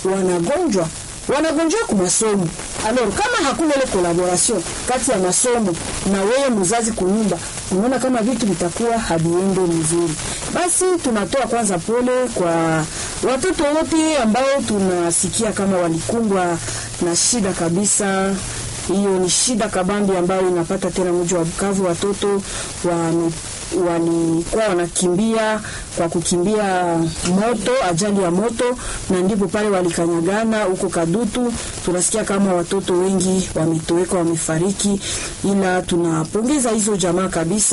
wanagonjwa wanagonjwa kwa masomo. Alors kama hakuna ile collaboration kati ya masomo na wewe mzazi kunyumba, unaona kama vitu vitakuwa haviende mzuri. Basi tunatoa kwanza pole kwa watoto wote ambao tunasikia kama walikumbwa na shida kabisa hiyo ni shida kabambi ambayo inapata tena mji wa Bukavu. Watoto wame walikuwa wanakimbia kwa kukimbia moto, ajali ya moto, na ndipo pale walikanyagana huko Kadutu. Tunasikia kama watoto wengi wametoweka, wamefariki, ila tunapongeza hizo jamaa kabisa.